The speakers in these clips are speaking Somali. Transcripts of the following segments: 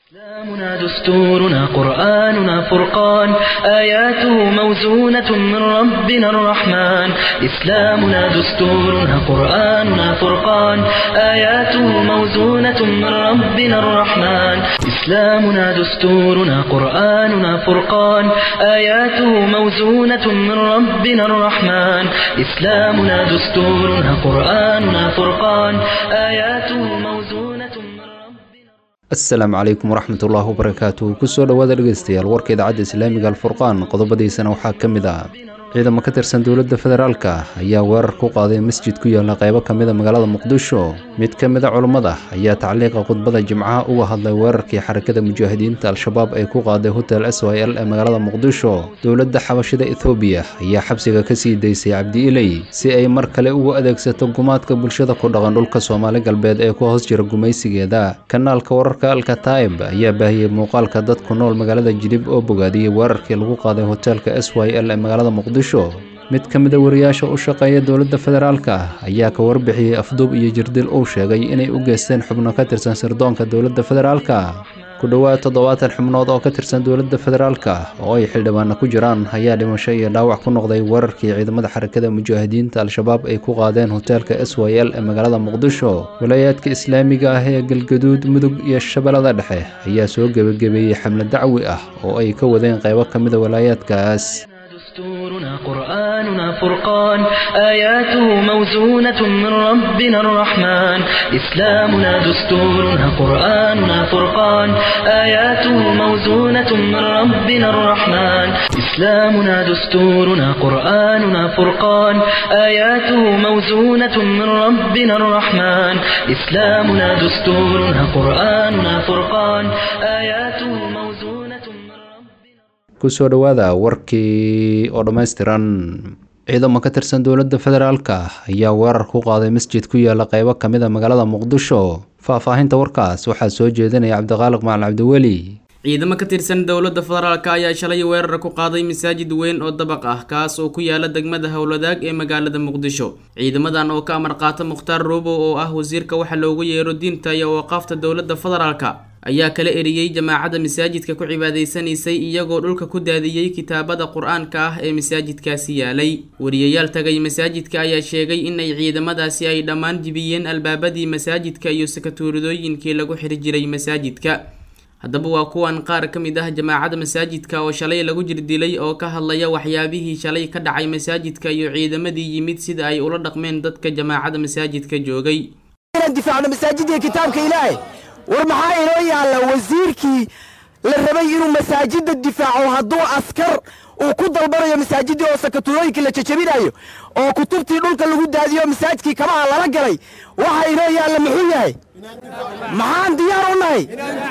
إسلامنا دستورنا قرآننا فرقان آياته موزونة من ربنا الرحمن إسلامنا دستورنا قرآننا فرقان آياته موزونة من ربنا الرحمن إسلامنا دستورنا قرآننا فرقان آياته موزونة من ربنا الرحمن إسلامنا دستورنا قرآننا فرقان آياته موزونة من ربنا asalaamu calaykum waraxmatullaahi wabarakaatu kusoo dhowaada dhegeystayaal warka idaacadda islaamiga alfurqaan qodobadiisana waxaa ka mid ah ciidamo ka tirsan dowladda federaalka ayaa weerar ku qaaday masjid ku yaalla qaybo ka mida magaalada muqdisho mid ka mida culummada ayaa tacliiqa khudbada jimcaha uga hadlay weerarkii xarakada mujaahidiinta al-shabaab ay ku qaaday hotel s y l ee magaalada muqdisho dowladda xabashida ethoobiya ayaa xabsiga ka sii daysay cabdi iley si ay mar kale ugu adeegsato gumaadka bulshada ku dhaqan dhulka soomaali galbeed ee ku hoos jira gumaysigeeda kanaalka wararka alkataib ayaa baahiyey muuqaalka dad ku nool magaalada jilib oo bogaadiyey weerarkii lagu qaaday hoteelka s y l ee magaalada muqdisho mid ka mida wariyaasha u shaqeeya dowladda federaalka ayaa ka warbixiyey afduub iyo jirdil uu sheegay inay u geysteen xubno ka tirsan sirdoonka dowladda federaalka ku dhowaad toddobaatan xubnood oo ka tirsan dowladda federaalka oo ay xildhibaano ku jiraan ayaa dhimasho iyo dhaawac ku noqday weerarkii ciidamada xarakada mujaahidiinta al-shabaab ay ku qaadeen hoteelka s y l ee magaalada muqdisho walaayaadka islaamiga ah ee galgaduud mudug iyo shabeellada dhexe ayaa soo gebagabeeyey xamle dacwi ah oo ay ka wadeen qaybo ka mida walaayaadkaas دستورنا قرآننا فرقان آياته موزونة من ربنا الرحمن إسلامنا دستورنا قرآننا فرقان آياته موزونة من ربنا الرحمن إسلامنا دستورنا قرآننا فرقان آياته موزونة من ربنا الرحمن إسلامنا دستورنا قرآننا فرقان آياته موزونة من ربنا kusoo dhowaada warkii oo dhammaystiran ciidamo ka tirsan dowladda federaalka ayaa weerar ku qaaday masjid ku yaalla qaybo ka mid a magaalada muqdisho faahfaahinta warkaas waxaa soo jeedinaya cabdiqaaliq macalin cabdiweli ciidamo ka tirsan dowladda federaalka ayaa shalay weerar ku qaaday masaajid weyn oo dabaq ah kaas oo ku yaala degmada howladaag ee magaalada muqdisho ciidamadan oo ka amar qaata mukhtaar roobo oo ah wasiirka waxa loogu yeero diinta iyo waqaafta dowladda federaalka ayaa kala eriyey jamaacadda masaajidka ku cibaadaysanaysay iyagoo dhulka ku daadiyey kitaabada qur-aanka ah ee masaajidkaasi yaalay wariyayaal tagay masaajidka ayaa sheegay in ay ciidamadaasi ay dhammaan jibiyeen albaabadii masaajidka iyo sakatuuridooyinkii lagu xiri jiray masaajidka haddaba waa kuwan qaar ka mid ah jamaacadda masaajidka oo shalay lagu jirdilay oo ka hadlaya waxyaabihii shalay ka dhacay masaajidka iyo ciidamadii yimid sida ay ula dhaqmeen dadka jamaacadda masaajidka joogay difaacno masaajidii kitaabka ilaahay war maxaa inoo yaalla wasiirkii la rabay inuu masaajidda difaaco hadduu askar uu ku dalbanayo masaajidii oo sakatulooyinkii la jajabinayo oo kutubtii dhulka lagu daadiyo masaajidkii kabaha lala galay waxa inoo yaalla muxuu yahay maxaan diyaar u nahay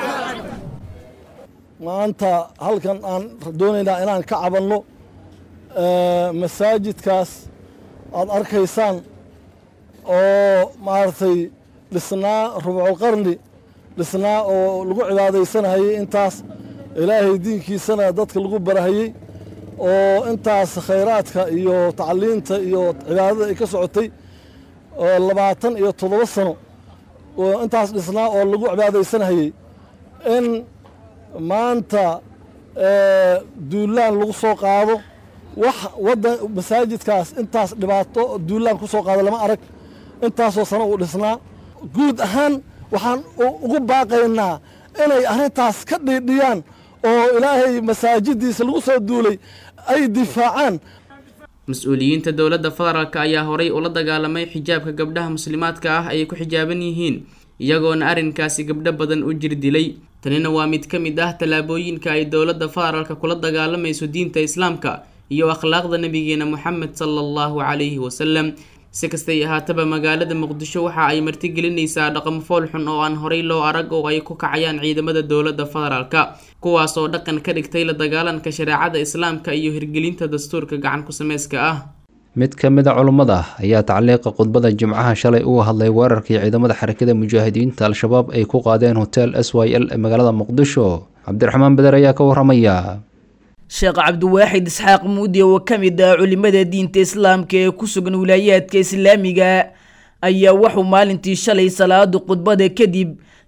maanta halkan aan doonaynaa inaan ka cabanno masaajidkaas aad arkaysaan oo maaragtay dhisnaa rubculqarni dhisnaa oo lagu cibaadaysanahayey intaas ilaahay diinkiisana dadka lagu barahayey oo intaas khayraadka iyo tacliinta iyo cibaadada ay ka socotay labaatan iyo toddoba sano intaas dhisnaa oo lagu cibaadaysanahayey in maanta duulaan lagu soo qaado wax waddan masaajidkaas intaas dhibaato duulaan ku soo qaado lama arag intaasoo sano uu dhisnaa guud ahaan waxaan ugu baaqaynaa inay arrintaas ka dhiidhiyaan oo ilaahay masaajiddiisa lagu soo duulay ay difaacaan mas-uuliyiinta dowladda federaalk ayaa horay ula dagaalamay xijaabka gabdhaha muslimaadka ah ay ku xijaaban yihiin iyagoona arrinkaasi gabdho badan u jir dilay tanina waa mid ka mid ah tallaabooyinka ay dowladda federaalka kula dagaalamayso diinta islaamka iyo akhlaaqda nabigeena moxamed sala allahu calayhi wasalam si kastay ahaataba magaalada muqdisho waxa ay martigelinaysaa dhaqamo fool xun oo aan horay loo arag oo ay ku kacayaan ciidamada dowladda federaalka kuwaas oo dhaqan ka dhigtay la dagaalanka shareecada islaamka iyo hirgelinta dastuurka gacan ku sameyska ah mid ka mid a culummada ayaa tacliiqa khudbada jimcaha shalay uga hadlay weerarkii ciidamada xarakada mujaahidiinta al-shabaab ay ku qaadeen hotel s y l ee magaalada muqdisho cabdiraxmaan beder ayaa ka waramaya sheekh cabdiwaaxid isxaaq muudi oo ka mid ah culimada diinta islaamka ee ku sugan wilaayaadka islaamiga ayaa wuxuu maalintii shalay salaada khudbada kadib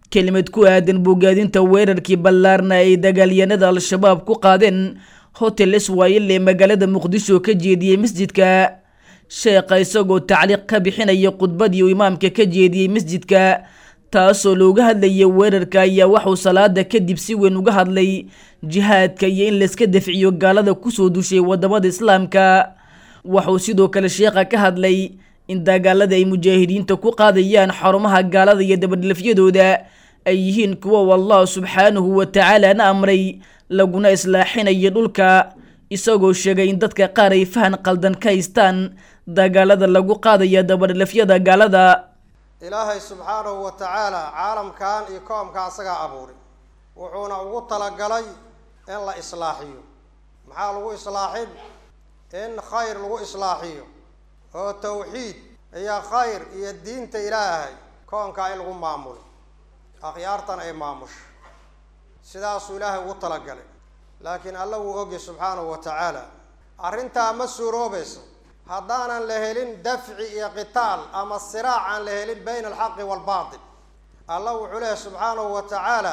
kelimad ku aadan bogaadinta weerarkii ballaarna ay dagaalyanada al-shabaab ku qaadeen hotel iswaayil ee magaalada muqdisho ka jeediyey masjidka sheekha isagoo tacliiq ka bixinaya khudbadii uu imaamka ka jeediyey masjidka taasoo looga hadlayay weerarka ayaa waxuu salaada kadib si weyn uga hadlay jihaadka iyo in layska dafciyo gaalada kusoo dushay wadamada islaamka waxuu sidoo kale sheekha ka hadlay in dagaalada ay mujaahidiinta ku qaadayaan xarumaha gaalada iyo dabadhilafyadooda ay yihiin kuwa allah subxaanahu wa tacaalana amray laguna islaaxinayo dhulka isagoo sheegay in dadka qaar ay fahan qaldan ka haystaan dagaalada lagu qaadaya dabadhilafyada gaalada ilaahay subxaanahu wa tacaala caalamkan iyo koomka asagaa abuuray wuxuuna ugu talagalay in la islaaxiyo maxaa lagu islaaxin in khayr lagu islaaxiyo oo tawxiid iyo khayr iyo diinta ilaahay koonkaa in lagu maamulo akhyaartan ay maamusho sidaasuu ilaahay ugu talagalay laakiin alla wuu ogya subxaanahu wa tacaala arrintaa ma suuroobayso haddaanan la helin dafci iyo qitaal ama siraac aan la helin bayna alxaqi waalbaatil alla wuxuu leehay subxaanahu wa tacaala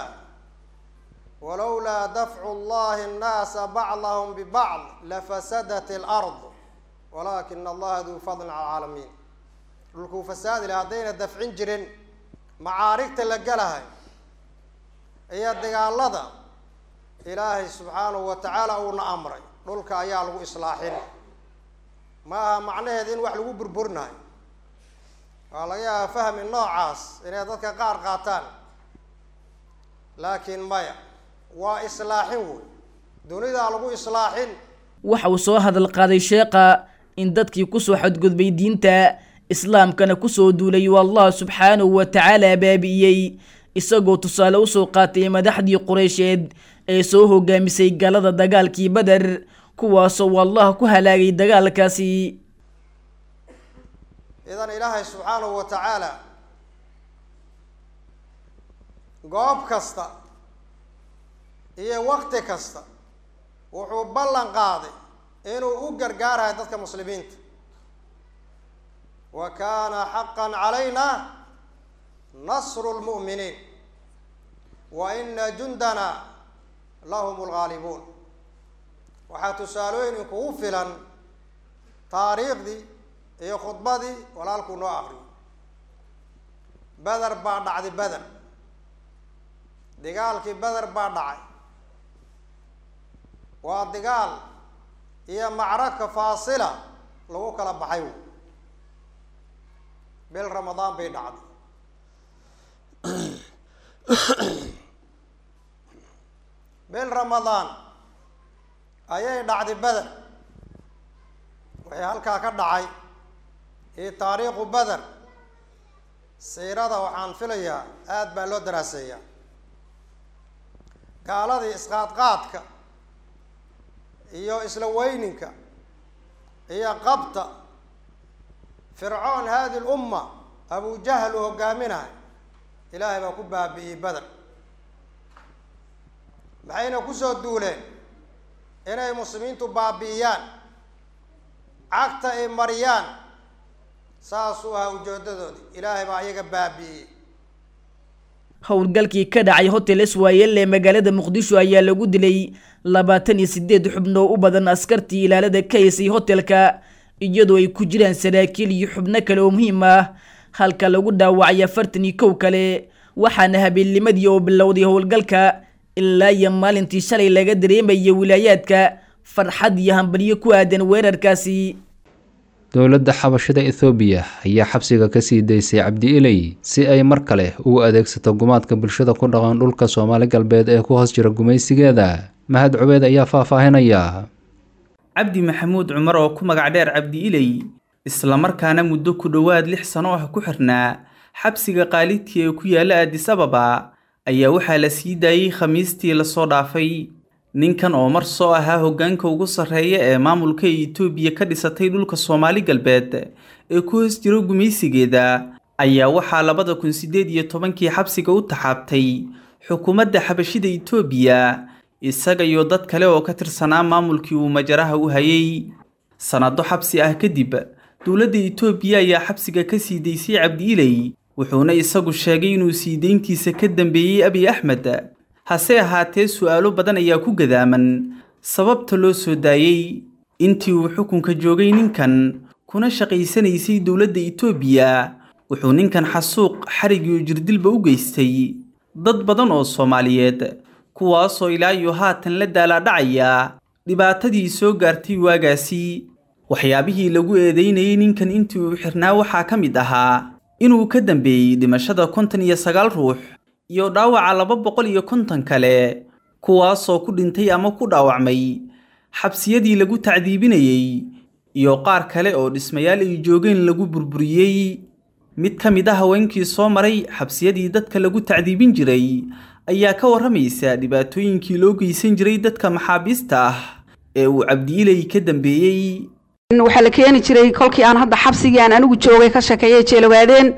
walowlaa dafcu llahi annaasa bacdahum bibacd lafasadat alard walaakina allaha duu fadlin cala alcaalamiin dhulkuu fasaadi laha haddayna dafcin jirin macaarigta la gelahay iyo dagaalada ilaahay subxaanahu wa tacaala uuna amray dhulka ayaa lagu islaaxin ma aha macnaheed in wax lagu burburinayo waa laga yaaba fahmi noocaas inay dadka qaar qaataan laakiin maya waa islaaxin wey dunidaa lagu islaaxin waxa uu soo hadal qaaday sheekha in dadkii kusoo xadgudbay diinta islaamkana kusoo duulay uu allah subxaanahu wa tacaala baabi'iyey isagoo tusaale usoo qaatay madaxdii qureysheed ee soo hogaamisay galada dagaalkii beder kuwaasoo uu allah ku halaagay dagaalkaasi idan ilaahay subxaanahu wa tacaala goob kasta iyo wakti kasta wuxuu ballan qaaday inuu u gargaarayo dadka muslimiinta wa kaana xaqan calayna nasru lmu'miniin wa ina jundana lahum lgaalibuun waxaa tusaalooyin kugu filan taariikhdii iyo khudbadii walaalkuu noo aqriyo beder baa dhacday beder dagaalkii beder baa dhacay waa dagaal iyo macraka faasila lagu kala baxay wy bil ramadaan bay dhacday bil ramadaan ayay dhacday beder waxay halkaa ka dhacay iyo taariikhu beder siirada waxaan filayaa aada baa loo daraaseeyaa gaaladii isqaadqaadka iyo isla weyninka iyo qabta fircoon haadi lumma abujahl uu hogaaminahay ilaahay baa ku baabi'iyey beder maxayna kusoo duuleen inay muslimiintu baabi'iyaan cagta ay mariyaan saasuu ahaa ujeedadoodi ilaahay baa iyaga baabi'iyey howlgalkii ka dhacay hotel iswaayel ee magaalada muqdisho ayaa lagu dilay labaatan iyo sideed xubno u badan askartii ilaalada ka haysay hotelka iyadoo ay ku jiraan saraakiil iyo xubno kale oo muhiim ah halka lagu dhaawacay afartan iyo kow kale waxaana habeennimadii oo bilowday howlgalka ilaa iyo maalintii shalay laga dareemaya wilaayaadka farxad iyo hambalyo ku aadan weerarkaasi dowladda xabashada ethoobiya ayaa xabsiga ka sii daysay cabdi iley si ay mar kale ugu adeegsato gumaadka bulshada ku dhaqan dhulka soomaali galbeed ee ku hoos jira gumaysigeeda mahad cubeed ayaa faahfaahinaya cabdi maxamuud cumar oo ku magac dheer cabdi iley islamarkaana muddo ku dhowaad lix sano ah ku xirnaa xabsiga qaalidkii ee ku yaalla addis ababa ayaa waxaa la sii daayey khamiistii lasoo dhaafay ninkan oo mar soo ahaa hoggaanka ugu sarreeya ee maamulka itoobiya ka dhisatay dhulka soomaali galbeed ee ku hoos jiro gumaysigeeda ayaa waxaa labada kun siddeed iyo tobankii xabsiga u taxaabtay xukuumadda xabashida itoobiya isaga iyo dad kale oo ka tirsanaa maamulkii uu majaraha u hayay sannado xabsi ah kadib dowladda itoobiya ayaa xabsiga ka sii daysay cabdi iley wuxuuna isagu sheegay inuu sii deyntiisa ka dambeeyey abiy axmed hase ahaatee su'aalo badan ayaa ku gadaaman sababta loo soo daayey intii uu xukunka joogay ninkan kuna shaqaysanaysay dowladda itoobiya wuxuu ninkan xasuuq xarig iyo jirdilba u geystay dad badan oo soomaaliyeed kuwaasoo ilaa iyo haatan la daalaadhacaya dhibaatadii soo gaartay waagaasi waxyaabihii lagu eedeynayay ninkan intii uu xirnaa waxaa ka mid ahaa inuu ka dambeeyey dhimashada konton iyo sagaal ruux iyo dhaawaca laba boqol iyo konton kale kuwaasoo ku dhintay ama ku dhaawacmay xabsiyadii lagu tacdiibinayey iyo qaar kale oo dhismayaal ay joogeen lagu burburiyey mid ka mid a haweenkii soo maray xabsiyadii dadka lagu tacdiibin jiray ayaa ka warramaysa dhibaatooyinkii loo geysan jiray dadka maxaabiista ah ee uu cabdiilay ka dambeeyey waxaa la keeni jiray kolkii aan hadda xabsigii aan anigu joogay ka sheekeeyay jeelogaadeen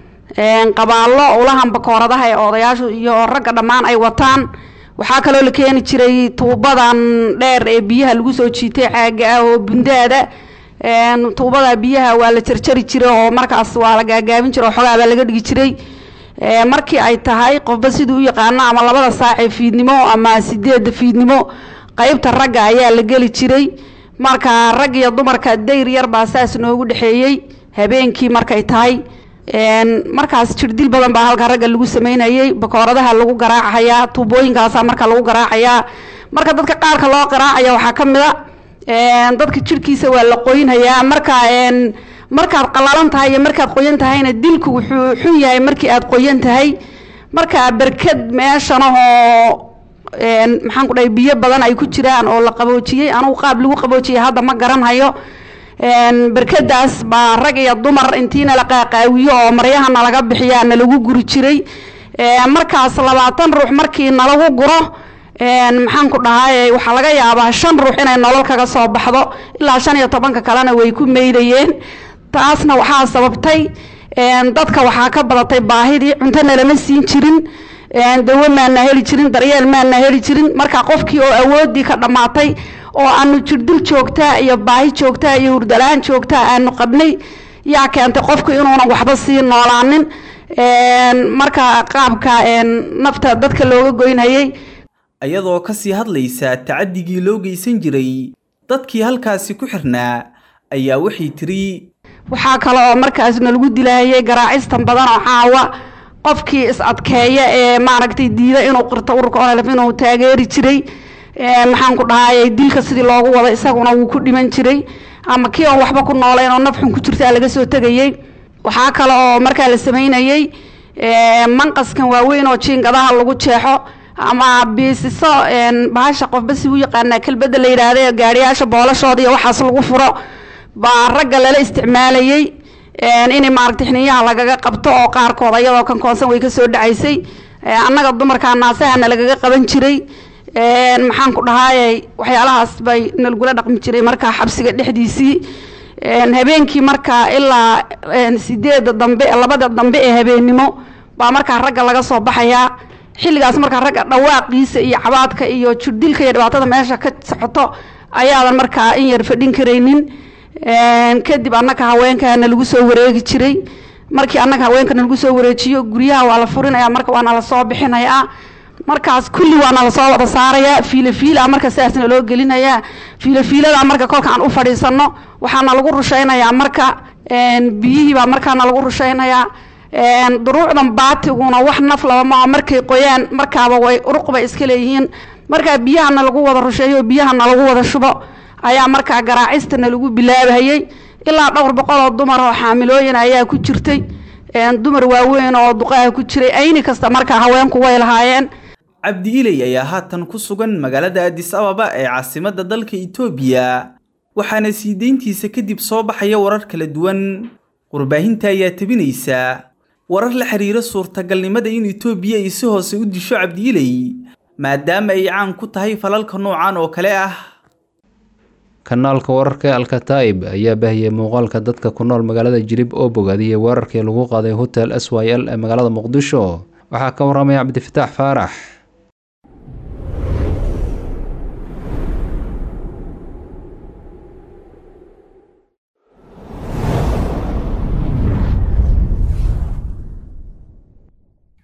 qabaallo ulahan bakooradaha ee odayaashu iyo ragga dhammaan ay wataan waxaa kaloo la keeni jiray tuubadan dheer ee biyaha lagu soo jiitay caaga ah oo bundaada tuubada biyaha waa la jarjari jiray oo markaas waa la gaagaabin jiray oo xogaa baa laga dhigi jiray markii ay tahay qofba siduu u yaqaano ama labada saac ee fiidnimo ama sideedda fiidnimo qeybta ragga ayaa la geli jiray marka rag iyo dumarka dayr yar baa saas noogu dhexeeyey habeenkii markay tahay markaas jirdil badan baa halka ragga lagu sameynayay bakooradaha lagu garaacayaa tuubooyinkaasa marka lagu garaacayaa marka dadka qaarka loo garaacaya waxaa ka mid a dadka jirhkiisa waa la qoynhayaa marka markaad qalalan tahay iyo markaad qoyan tahayna dilku wuxuu xun yahay markii aad qoyan tahay marka berked meeshanahoo maxaan ku dhahay biyo badan ay ku jiraan oo la qaboojiyey anugu qaab lagu qaboojiyey hadda ma garanhayo berkadaas baa rag iyo dumar intiina la qaaqaawiyo oo maryaha nalaga bixiyaa nalagu guri jiray markaas labaatan ruux markii nalagu guro maxaan ku dhahay waxaa laga yaabaa shan ruux inay nolol kaga soo baxdo ilaa shan iyo tobanka kalena way ku meydayeen taasna waxaa sababtay dadka waxaa ka badatay baahidii cuntona lama siin jirin dawo maana heli jirin daryeel maana heli jirin marka qofkii oo awoodii ka dhammaatay oo aanu jirdil joogtaa iyo baahi joogtaa iyo hurdalaan joogtaa aanu qabnay yaa keentay qofku inuunan waxba sii noolaanin marka qaabka nafta dadka looga goynhayay ayadoo ka sii hadlaysa tacadigii loo geysan jiray dadkii halkaasi ku xirnaa ayaa waxay tiri waxaa kale oo markaasna lagu dilaayay garaacistan badan oo caawa qofkii is adkeeya ee maaragtay diida inuu qirto ururka ololf inuu taageeri jiray maxaan ku dhahay dilka sidii loogu wada isaguna wuu ku dhiman jiray ama kii oon waxba ku noolayn oo nafxun ku jirtaa laga soo tegayey waxaa kale oo markaa la sameynayey manqaskan waaweyn oo jiingadaha lagu jeexo ama biisiso bahasha qofba si u yaqaanaa kelbada la yidhaahda gaariyaasha boolashooda iyo waxaas lagu furo baa ragga lala isticmaalayey in maaragtay xiniyaha lagaga qabto oo qaarkood ayadoo kan koonsan way kasoo dhacaysay annaga dumarkaa naasahana lagaga qaban jiray maxaan ku dhahaayey waxyaalahaas bay nalgula dhaqmi jiray markaa xabsiga dhexdiisii habeenkii markaa ilaa sideeda dambe labada dambe ee habeennimo baa markaa ragga laga soo baxayaa xilligaas markaa ragga dhawaaqiisa iyo cabaadka iyo jirdilka iyo dhibaatada meesha ka socoto ayaadan markaa in yar fadhin karaynin kadib annaka haweenkana lagu soo wareegi jiray markii annaga haweenkana lagu soo wareejiyo guryaha waa la furinaya marka waana lasoo bixinayaa markaas kulli waana lasoo wada saarayaa fiilafiila marka sidaasna loo gelinayaa fiilafiilada marka kolka aan u fadhiisano waxaana lagu rushaynayaa marka biyihii baa markaana lagu rushaynayaa duruucdan baatiguna wax naf laba maa markay qoyaan markaaba way uruq bay iska leeyihiin markaa biyahana lagu wada rusheeyo biyahana lagu wada shubo ayaa markaa garaacistana lagu bilaabhayey ilaa dhowr boqol oo dumar oo xaamilooyin ayaa ku jirtay dumar waaweyn oo duqaaha ku jiray ayni kasta markaa haweenku way lahaayeen cabdi iley ayaa haatan ku sugan magaalada adis ababa ee caasimadda dalka itoobiya waxaana sii deyntiisa kadib soo baxaya warar kala duwan warbaahinta ayaa tebinaysa warar la xiriira suurtagalnimada in itoobiya ay si hoose u disho cabdi iley maadaama ay caan ku tahay falalka noocan oo kale ah kanaalka wararka ee alkataib ayaa baahiyey muuqaalka dadka ku nool magaalada jirib oo bogaadiyey weerarkii lagu qaaday hotel s y l ee magaalada muqdisho waxaa ka waramaya cabdifataax faarax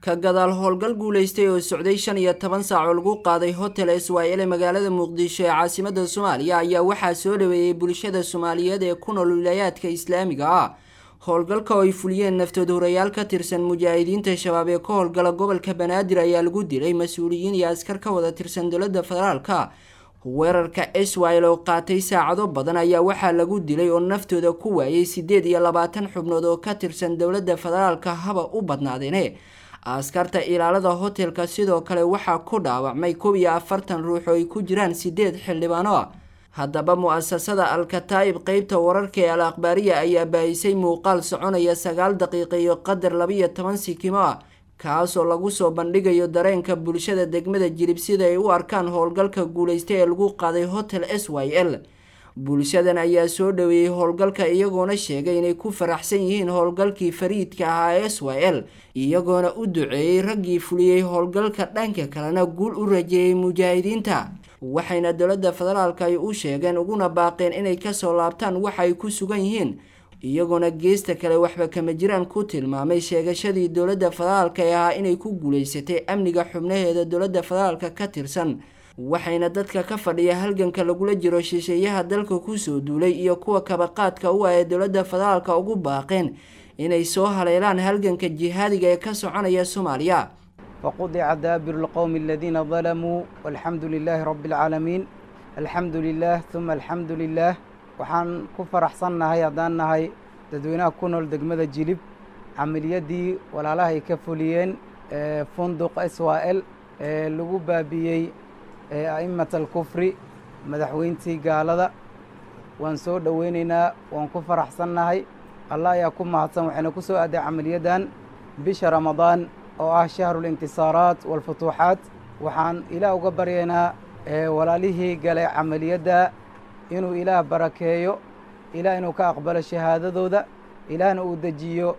ka gadaal howlgal guulaystay oo socday shan iyo toban saac oo lagu qaaday hotel iswaayil ee magaalada muqdisho ee caasimada soomaaliya ayaa waxaa soo dhaweeyey bulshada soomaaliyeed ee ku nool wilayaadka islaamiga ah howlgalka oo ay fuliyeen naftood horayaal ka tirsan mujaahidiinta shabaab ee ka howlgala gobolka banaadir ayaa lagu dilay mas-uuliyiin iyo askar ka wada tirsan dowladda federaalka weerarka iswail oo qaatay saacado badan ayaa waxaa lagu dilay oo naftooda ku waayay sideed iyo labaatan xubnood oo ka tirsan dowladda federaalka haba u badnaadeene askarta ilaalada hotelka sidoo kale waxaa ku dhaawacmay kow iyo afartan ruux oo ay ku jiraan sideed xildhibaano ah haddaba mu-asasada al-kataa'ib qeybta wararka ee al akhbaariya ayaa baahisay muuqaal soconaya sagaal daqiiqa iyo qadar labiyo toban sikimo ah kaasoo lagu soo bandhigayo dareenka bulshada degmada jilib sida ay u arkaan howlgalka guulaysta ee lagu qaaday hotel s y l bulshadan ayaa soo dhaweeyey howlgalka iyagoona sheegay inay ku faraxsan yihiin howlgalkii fariidka ahaa ee s y l iyagoona u duceeyey raggii fuliyey howlgalka dhanka kalena guul u rajeeyey mujaahidiinta waxayna dowladda federaalka ay u sheegeen uguna baaqeen inay kasoo laabtaan waxa ay ku sugan yihiin iyagoona geesta kale waxba kama jiraan ku tilmaamay sheegashadii dowladda federaalka ee ahaa inay ku guulaysatay amniga xubnaheeda dowladda federaalka ka tirsan waxayna dadka ka fadhiya halganka lagula jiro shisheeyaha dalka kusoo duulay iyo kuwa kabaqaadka u ah ee dowladda federaalka ugu baaqeen inay soo haleelaan halganka jihaadiga ee ka soconaya soomaaliya فقطع دابر القوم الذين ظلموا والحمد لله رب العالمين الحمد لله ثم الحمد لله waxaan ku faraxsannahay haddaan nahay dadweynaha ku nool degmada jilib camaliyadii walaalaha ay ka fuliyeen funduq iswael ee lagu baabiyey a'immat alkufri madaxweyntii gaalada waan soo dhoweynaynaa waan ku faraxsannahay allah ayaa ku mahadsan waxayna ku soo aaday camaliyaddan bisha ramadaan oo ah shahru lintisaaraat waalfutuuxaat waxaan ilaah uga baryaynaa walaalihii galay camaliyadda inuu ilaah barakeeyo ilaah inuu ka aqbalo shahaadadooda ilaahna uu dejiyo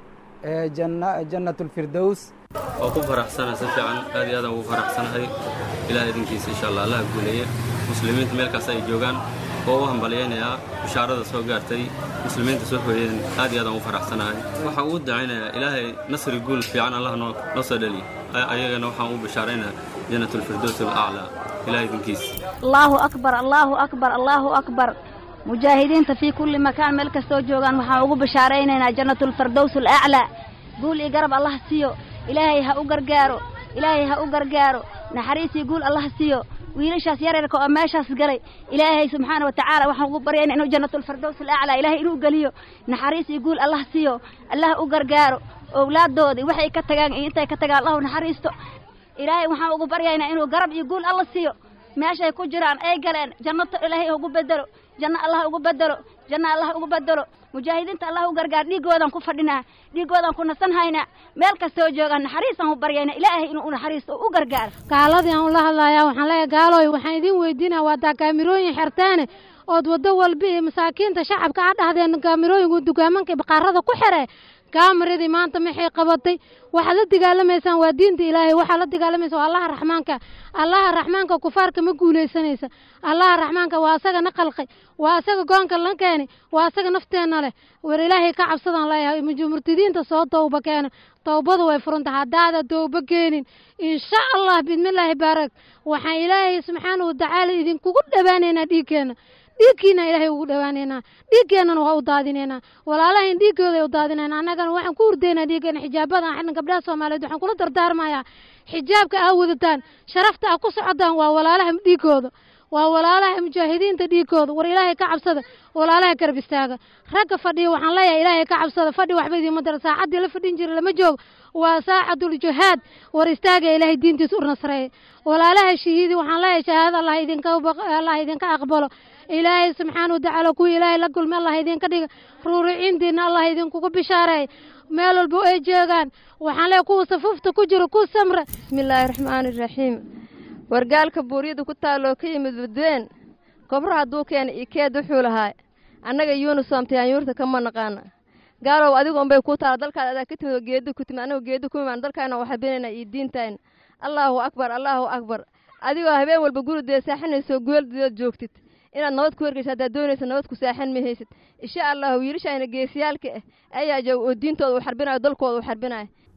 jannat اlfirdows waa ku faraxsana si fiican aad iyo aadaan ugu faraxsanahay ilaah idinkiisa insha allah allaha guuleeye muslimiinta meel kasta ay joogaan oo u hambalyaynayaa bishaarada soo gaartay muslimiinta soo hooyeen aad iyo aadaan ugu faraxsanahay waxaan ugu dacaynayaa ilaahay nasri guul fiican allah noo noo soo dheliy ayagana waxaan u bishaaraynayaa jannat اlfirdows alaclaa ilaah idinkiisa allahu akbar allahu akbar allahu akbar mujaahidiinta fii kulli makaan meel kastoo joogaan waxaan ugu bishaaraynaynaa jannatulfardows alaclaa guul iyo garab allah siiyo ilaahay ha u gargaaro ilaahay ha u gargaaro naxariisii guul allah siiyo wiilashaas yaryarka oo meeshaas galay ilaahay subxaana wa tacaala waxaan ugu baryayna inuu jannatulfardows alaclaa ilaahay inuu geliyo naxariisii guul allah siiyo allah u gargaaro owlaaddoodii waxay ka tagaan iyo intay ka tagaan allahu naxariisto ilaahay waxaan ugu baryaynaa inuu garab iyo guul alla siiyo meeshay ku jiraan ay galeen jannato ilaahay ugu bedelo janno allah ugu bedelo janno allah ugu bedelo mujaahidiinta allah u gargaar dhiiggoodan ku fadhinaa dhiiggoodan ku nasan haynaa meel kastoo joogaan naxariisaan u baryayna ilaahay inuu u naxariisto u gargaaro gaaladii aan ula hadlayaa waxaan leeyahay gaalooy waxaan idiin weydiinaya waa daa kaamirooyin xerteene ood waddo walba iyo masaakiinta shacabka a dhahdeen kaamirooyinku dugaamanka baqaarada ku xere kaamaradii maanta maxay qabatay waxaad la dagaalamaysaan waa diinta ilaahay waxaad la dagaalamaysa waa allaha raxmaanka allaha raxmaanka kufaarka ma guulaysanaysa allaha raxmaanka waa asaga na qalqay waa asaga goonka la keenay waa asaga nafteenna leh war ilaahay ka cabsadaan leeyahay murtidiinta soo towba keena towbadu way furanta haddaada towba keenin insha allah bidmillaahi baarak waxaan ilaahay subxaana watacaala idinkugu dhowaanaynaa dhiigkeena dhiigkiina ilaahay ugu dhowaanaynaa dhiiggeennana waa u daadinaynaa walaalahayn dhiiggooday u daadinaynaa annagana waxaan ku hurdaynaa dhiiggeena xijaabadan xidhan gabdhaha soomaaliyeed waxaan kula dardaarmayaa xijaabka aa wadataan sharafta aa ku socodaan waa walaalaha dhiiggooda waa walaalaha mujaahidiinta dhiigooda war ilaahay ka cabsada walaalaha garab istaaga ragga fadhiya waxaan leeyahay ilaahay ka cabsada fadhi waxba idiinma dara saacaddii la fadhin jira lama joogo waa saacatul jihaad war istaaga ilaahay diintiisa u nasreeya walaalaha shahiidi waxaan leeyahay shahaadada allah idinka allah idinka aqbalo ilaahay subxaana watacaala kuwii ilaahay la kulmay allah idinka dhiga ruuriciintiina allah idinkugu bishaareey meel walba ay joogaan waxaan leeyahay kuwa safuufta ku jiro ku samra bismillaahi raxmaani raxiim wargaalka buuryada ku taaloo ka yimid badween kobra hadduu keena iyo keed wuxuu lahaa annaga yuunisom tayaanyuurta kama naqaana gaalow adigu unbay kuu taala dalkaada adaa ka timid oo geedi ku timid annagu geedi kuma imaan dalkaana waa habeenayna iyo diintayna allaahu akbar allaahu akbar adigoo habeen walba gurideeda saaxinayso gooldeed joogtid inaad nabad ku hergeysa haddaad doonaysa nabad ku saaxin ma haysid insha allahu wiilashayna geesiyaalka ah ayaa jooga oo diintooda u xarbinayo dalkooda u xarbinayo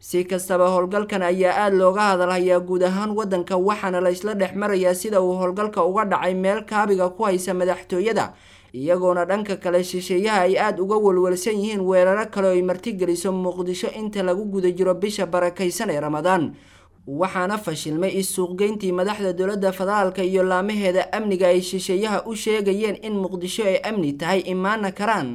si kastaba howlgalkan ayaa aada looga hadalhayaa guud ahaan waddanka waxaana la isla dhex marayaa sida uu howlgalka uga dhacay meel kaabiga ku haysa madaxtooyada iyagoona dhanka kale shisheeyaha ay aada uga walwalsan yihiin weeraro kale oo ay martigeliso muqdisho inta lagu guda jiro bisha barakaysan ee ramadaan waxaana fashilmay is-suuqgeyntii madaxda dowladda federaalka iyo laamaheeda amniga ay shisheeyaha u sheegayeen in muqdisho ay amni tahay imaana karaan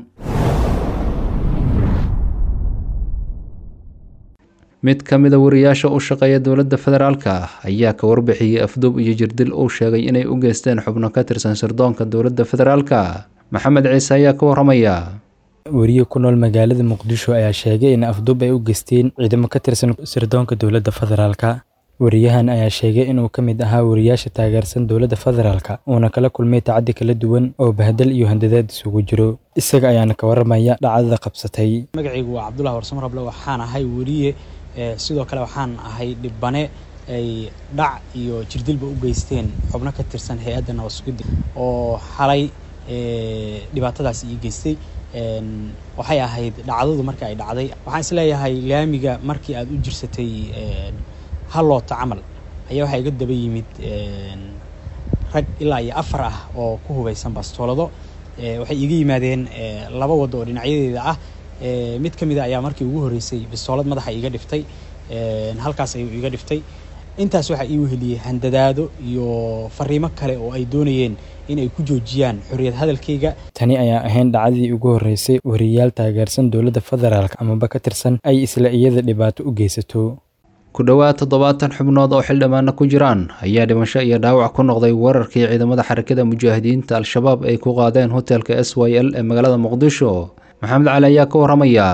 mid ka mida wariyaasha u shaqeeya dowladda federaalka ayaa ka warbixiyey afduub iyo jirdil uu sheegay inay u geysteen xubno ka tirsan sirdoonka dowladda federaalka maxamed ciise ayaa ka waramaya weriye ku nool magaalada muqdisho ayaa sheegay in afduub ay u geysteen ciidamo ka tirsan sirdoonka dowladda federaalka wariyahan ayaa sheegay inuu ka mid ahaa wariyaasha taageersan dowladda federaalka uuna kala kulmay tacaddi kala duwan oo bahdal iyo handadaad isugu jiro isaga ayaana ka waramaya dhacdada qabsatay magacaygu waa cabdulahi warsamo rable waxaan ahay weriye sidoo kale waxaan ahay dhibane ay dhac iyo jirdilba u geysteen xubno ka tirsan hay-adda nabasugidda oo xalay dhibaatadaas ii geystay waxay ahayd dhacdadu marka ay dhacday waxaan isleeyahay laamiga markii aad u jirsatay halloota camal ayaa waxaa iga daba yimid rag ilaa iyo afar ah oo ku hubaysan bastoolado waxay iga yimaadeen laba waddo oo dhinacyadeeda ah mid ka mid a ayaa markii ugu horreysay bistoolad madaxa iga dhiftay halkaas ayuu iga dhiftay intaas waxaa ii weheliyey handadaado iyo fariimo kale oo ay doonayeen in ay ku joojiyaan xorriyad hadalkayga tani ayaa ahayn dhacdadii ugu horreysay wariyaal taageersan dowladda federaalk amaba ka tirsan ay isla iyada dhibaato u geysato ku dhowaad toddobaatan xubnood oo xildhibaana ku jiraan ayaa dhimasho iyo dhaawac ku noqday weerarkii ciidamada xarakada mujaahidiinta al-shabaab ay ku qaadeen hotelka s y l ee magaalada muqdisho maxamed cali ayaa ka waramaya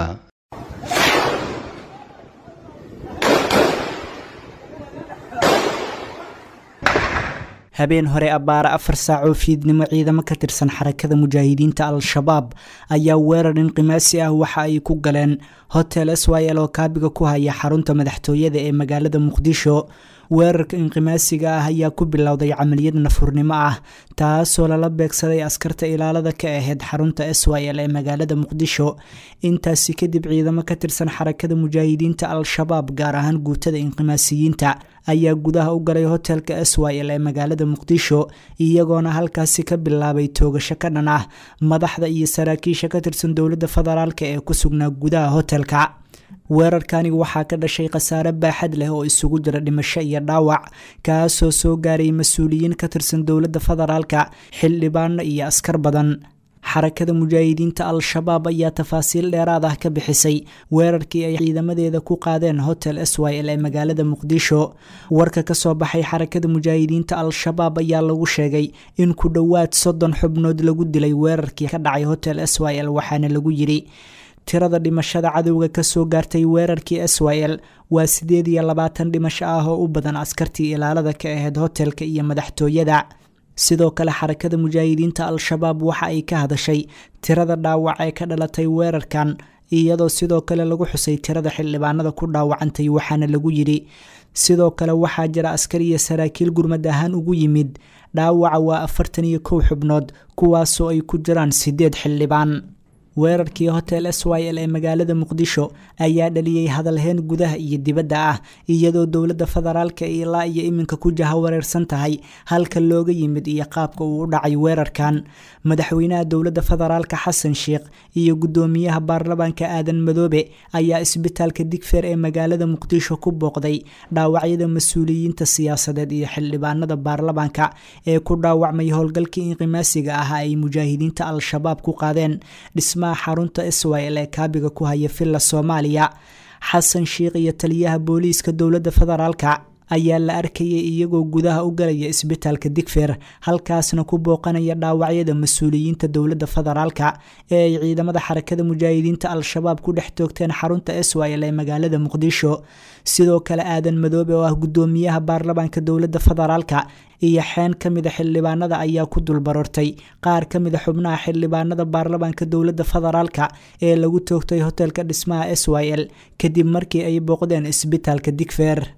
habeen hore abbaara afar saac oo fiidnimo ciidamo ka tirsan xarakada mujaahidiinta al-shabaab ayaa weerar inqimaasi ah waxa ay ku galeen hotel s y l oo kaabiga ku haya xarunta madaxtooyada ee magaalada muqdisho weerarka inqimaasiga ah ayaa ku bilowday camaliyad nafurnimo ah taasoo lala beegsaday askarta ilaalada ka ahayd xarunta s y l ee magaalada muqdisho intaasi kadib ciidamo ka tirsan xarakada mujaahidiinta al-shabaab gaar ahaan guutada inqimaasiyiinta ayaa gudaha u galay hotelka s y l ee magaalada muqdisho iyagoona halkaasi ka bilaabay toogasho ka dhan ah madaxda iyo saraakiisha ka tirsan dowladda federaalk ee ku sugnaa gudaha hotelka weerarkani waxaa ka dhashay khasaare baaxad leh oo isugu jira dhimasho iyo dhaawac kaasoo soo gaaray mas-uuliyiin ka tirsan dowladda federaalka xildhibaano iyo askar badan xarakada mujaahidiinta al-shabaab ayaa tafaasiil dheeraad ah ka bixisay weerarkii ay ciidamadeeda ku qaadeen hotel s y l ee magaalada muqdisho warka kasoo baxay xarakada mujaahidiinta al-shabaab ayaa lagu sheegay in ku dhowaad soddon xubnood lagu dilay weerarkii ka dhacay hotel s y l waxaana lagu yidhi tirada dhimashada cadowga kasoo gaartay weerarkii s y l waa sideed iyo labaatan dhimasho ah oo u badan askartii ilaalada ka ahayd hotelka iyo madaxtooyada sidoo kale xarakada mujaahidiinta al-shabaab waxa ay ka hadashay tirada dhaawac ee ka dhalatay weerarkan iyadoo sidoo kale lagu xusay tirada xildhibaanada ku dhaawacantay waxaana lagu yidhi sidoo kale waxaa jira askar iyo saraakiil gurmad ahaan ugu yimid dhaawaca waa afartan iyo kow xubnood kuwaasoo ay ku jiraan sideed xildhibaan weerarkii hotel s y l ee magaalada muqdisho ayaa dhaliyey hadalheen gudaha iyo dibadda ah iyadoo dowladda federaalka ilaa iyo iminka ku jaha wareersan tahay halka looga yimid iyo qaabka uu u dhacay weerarkan madaxweynaha dowladda federaalka xasan sheikh iyo guddoomiyaha baarlamaanka aadan madoobe ayaa isbitaalka digfeer ee magaalada muqdisho ku booqday dhaawacyada mas-uuliyiinta siyaasadeed iyo xildhibaanada baarlamaanka ee ku dhaawacmay howlgalkii inqimaasiga ah ay mujaahidiinta al-shabaab ku qaadeen dhismaha xarunta israel ee kaabiga ku haya villa soomaaliya xasan sheikh iyo taliyaha booliiska dowladda federaalka ayaa la arkayay iyagoo gudaha u galaya isbitaalka digfeer halkaasna ku booqanaya dhaawacyada mas-uuliyiinta dowladda federaalka ee ay ciidamada xarakada mujaahidiinta al-shabaab ku dhex toogteen xarunta israel ee magaalada muqdisho sidoo kale aadan madoobe oo ah guddoomiyaha baarlamaanka dowladda federaalka iyo xeen ka mida xildhibaanada ayaa ku dulbarortay qaar ka mida xubnaha xildhibaanada baarlamaanka dowladda federaalka ee lagu toogtay hotelka dhismaha s y l kadib markii ay booqdeen isbitaalka digfeer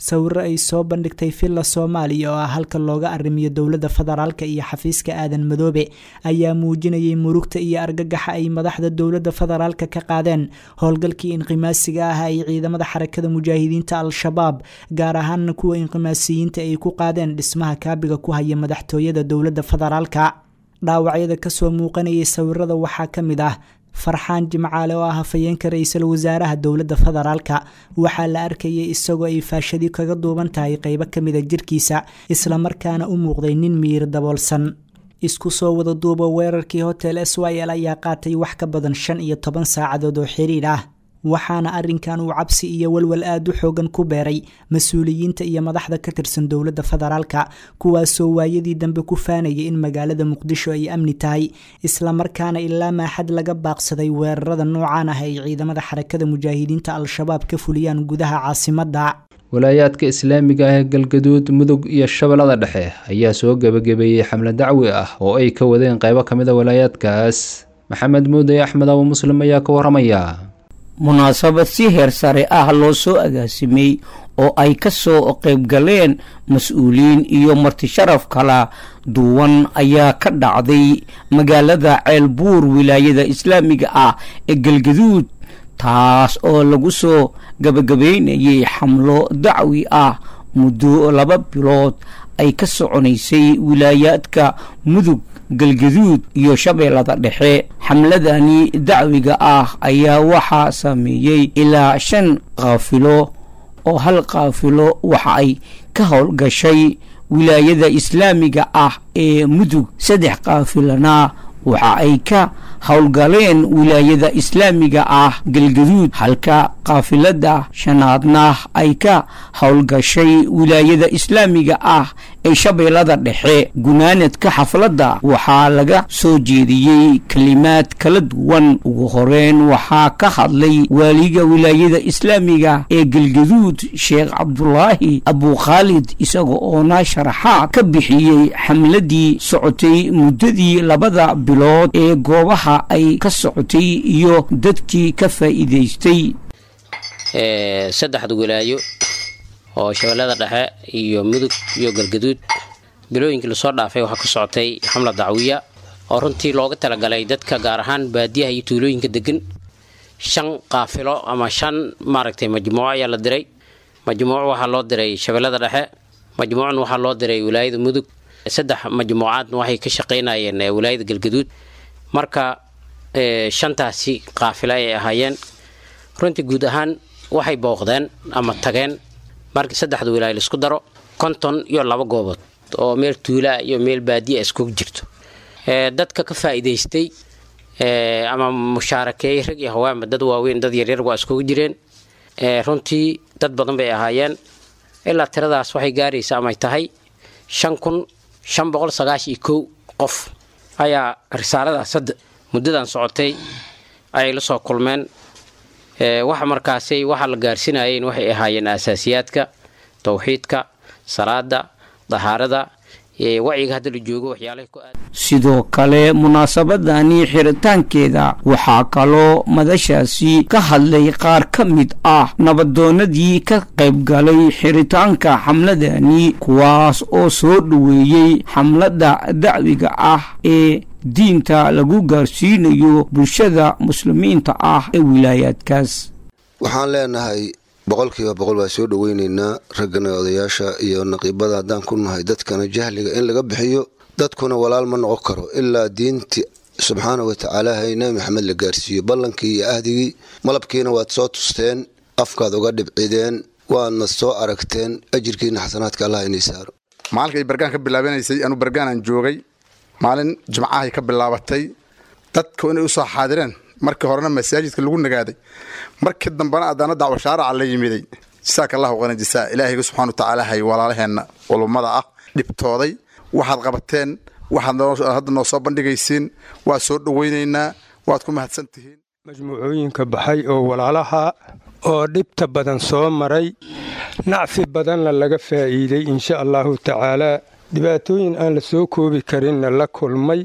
sawiro ay soo bandhigtay villa soomaaliya oo ah halka looga arrimiyo dowladda federaalka iyo xafiiska aadan madoobe ayaa muujinayay murugta iyo argagaxa ay madaxda dowladda federaalka ka qaadeen howlgalkii inqimaasiga ah ay ciidamada xarakada mujaahidiinta al-shabaab gaar ahaana kuwa inqimaasiyiinta ay ku qaadeen dhismaha kaabiga ku haya madaxtooyada dowladda federaalka dhaawacyada kasoo muuqanayay sawirada waxaa ka mid ah farxaan jimcaale oo ah hafayeenka ra-iisul wasaaraha dowladda federaalka waxaa la arkayay isagoo ay faashadi kaga duuban tahay qeybo kamida jirkiisa islamarkaana u muuqday nin miyir daboolsan isku soo wada duuba weerarkii hotel s y l ayaa qaatay wax ka badan shan iyo toban saacadood oo xiriir ah waxaana arrinkan uu cabsi iyo walwal aada u xoogan ku beeray mas-uuliyiinta iyo madaxda ka tirsan dowladda federaalka kuwaasoo waayadii dambe ku faanayay in magaalada muqdisho ay amni tahay islamarkaana ilaa maaxad laga baaqsaday weerarada noocaan ah ay ciidamada xarakada mujaahidiinta al-shabaab ka fuliyaan gudaha caasimadda walaayaadka islaamiga ah ee galgaduud mudug iyo shabeellada dhexe ayaa soo gebagabeeyey xamle dacwi ah oo ay ka wadeen qaybo ka mid a walaayaadkaas maxamed muuday axmed abu muslim ayaa ka waramaya munaasabad si heer sare ah loo soo agaasimay oo ay ka soo qaybgaleen mas-uuliyiin iyo martisharaf kala duwan ayaa ka dhacday magaalada ceelbuur wilaayada islaamiga ah ee galgaduud taas oo lagu soo gabagabeynayay xamlo dacwi ah muddo laba bilood ay ka soconaysay wilaayaadka mudug galgaduud iyo shabeellada dhexe xamladani dacwiga ah ayaa waxaa sameeyey ilaa shan kaafilo oo hal kaafilo waxa ay ka howlgashay wilaayada islaamiga ah ee mudug saddex kaafilana waxa ay ka howlgaleen wilaayada islaamiga ah galgaduud halka kaafilada shanaadna ay ka howlgashay wilaayada islaamiga ah ee shabeellada dhexe gunaanadka xafladda waxaa laga soo jeediyey kelimaad kala duwan ugu horeyn waxaa ka hadlay waaliga wilaayada islaamiga ee galgaduud sheekh cabdulaahi abukhaalid isaga oona sharaxaad ka bixiyey xamladii socotay muddadii labada bilood ee goobaha ay ka socotay iyo dadkii ka faa'iidaystay saddexda wilaayo oo shabeellada dhexe iyo mudug iyo galgaduud bilooyinkii lasoo dhaafay waxaa ka socotay xamla dacwiya oo runtii looga talagalay dadka gaar ahaan baadiyaha iyo tuulooyinka degan shan qaafilo ama shan maaragtay majmuuco ayaa la diray majmuuc waxaa loo diray shabeellada dhexe majmuucna waxaa loo diray wilaayada mudug saddex majmuucaadna waxay ka shaqaynayeen wilaayada galgaduud marka shantaasi qaafilo ay ahaayeen runtii guud ahaan waxay booqdeen ama tageen markii saddexda wilaayo laisku daro konton iyo laba goobood oo meel tuulaa iyo meel baadiya iskugu jirto dadka ka faa'iidaystay ama mushaarakeeyey rag iyo hawaanba dad waaweyn dad yaryar waa iskugu jireen runtii dad badan bay ahaayeen ilaa tiradaas waxay gaaraysa amay tahay shan kun shan boqol sagaashan iyo kow qof ayaa risaaladaas hadda muddadan socotay ayay la soo kulmeen waxa markaasay waxa la gaarsinayeen waxay ahaayeen asaasiyaadka towxiidka salaada dahaarada wacyiga hadda la joogo waxyaalaha ku aad sidoo kale munaasabadani xiritaankeeda waxaa kaloo madashaasi ka hadlay qaar ka mid ah nabadoonadii ka qaybgalay xiritaanka xamladani kuwaas oo soo dhoweeyey xamladda dacwiga ah ee diinta lagu gaarsiinayo bulshada muslimiinta ah ee wilaayaadkaas waxaan leenahay boqolkiiba boqol baa soo dhoweyneynaa raggana odayaasha iyo naqiibada haddaan ku nahay dadkana jahliga in laga bixiyo dadkuna walaal ma noqon karo ilaa diinti subxaana wa tacaala hay nabi maxamed la gaarsiiyo ballankii iyo ahdigii malabkiina waad soo tusteen afkaad uga dhibcideen waadna soo aragteen ajirkiina xasanaadka allah inay saaro maalinka ay bargaan ka bilaabanaysay anuu bargaanaan joogay maalin jimcahay ka bilaabatay dadku inay usoo xaadireen markii horena masaajidka lagu nagaaday markii dambena adana dacwo shaaraca la yimiday jasaaka allahu qana jasaa ilaahayga subxana wa tacaala hay walaalaheenna culummada ah dhibtooday waxaad qabateen waxaad hadda noo soo bandhigaysiin waa soo dhoweynaynaa waad ku mahadsan tihiin majmuucooyinka baxay oo walaalaha oo dhibta badan soo maray nacfi badanna laga faa'iiday insha allahu tacaalaa dhibaatooyin aan la soo koobi karinna la kulmay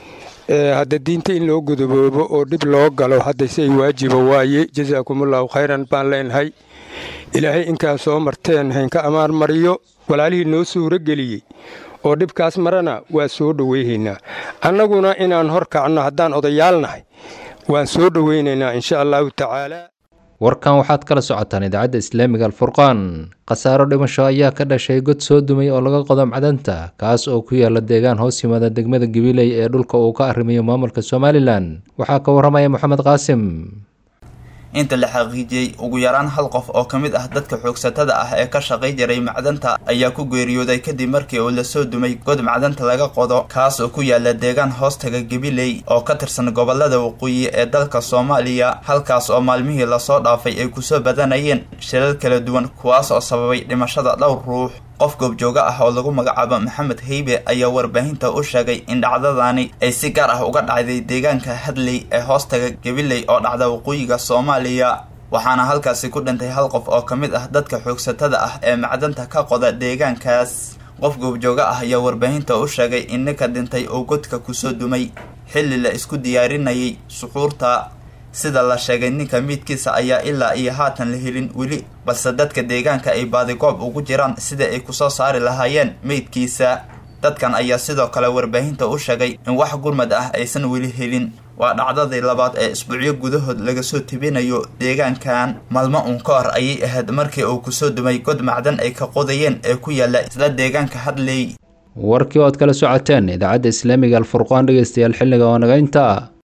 hadda diinta in loo guduboobo oo dhib loo galo haddase ay waajiba waaye jasaakumullahu khayran baan leenahay ilaahay inkaa soo marteen haynka ammaan mariyo walaalihii noo suuro geliyey oo dhibkaas marana waa soo dhoweyhaynaa annaguna inaan hor kacno haddaan odayaalnahay waan soo dhoweynaynaa insha allahu tacaala warkan waxaad kala socotaan idaacadda islaamiga alfurqaan khasaaro dhimasho ayaa ka dhashay god soo dumay oo laga qodo macdanta kaas oo ku yaala deegaan hoos yimaada degmada gabiley ee dhulka uu ka arrimayo maamulka somalilan waxaa ka warramaya moxamed qaasim inta la xaqiijiyey ugu yaraan hal qof oo ka mid ah dadka xoogsatada ah ee ka shaqay jiray macdanta ayaa ku geeriyooday kadib markii uu lasoo dumay god macdanta laga qodo kaas oo ku yaala deegaan hoostaga gabiley oo ka tirsan gobolada waqooyi ee dalka soomaaliya halkaas oo maalmihii lasoo dhaafay ay kusoo badanayeen shilal kala duwan kuwaas oo sababay dhimashada dhowr ruux qof goobjooga ah oo lagu magacaabo maxamed heybe ayaa warbaahinta u sheegay in dhacdadaani ay si gaar ah uga dhacday deegaanka hadley ee hoostaga gabiley oo dhacda waqooyiga soomaaliya waxaana halkaasi ku dhintay hal qof oo ka mid ah dadka xoogsatada ah ee macdanta ka qoda deegaankaas qof goobjooga ah ayaa warbaahinta u sheegay in ninka dhintay uu godka kusoo dumay xilli la isku diyaarinayay suxuurta sida la sheegay ninka miidkiisa ayaa ilaa iyo haatan la helin weli balse dadka deegaanka ay baadigoob ugu jiraan sida ay kusoo saari lahaayeen meydkiisa dadkan ayaa sidoo kale warbaahinta u sheegay in wax gurmad ah aysan weli helin waa dhacdadii labaad ee isbuucyo gudahood laga soo tebinayo deegaankan maalmo uun ka hor ayay ahayd markii uu kusoo dumay god macdan ay ka qodayeen ee ku yaala isla deegaanka hadley warkii ood kala socoteen idaacadda islaamiga alfurqaan dhegeystayaal xilliga oo naga intaa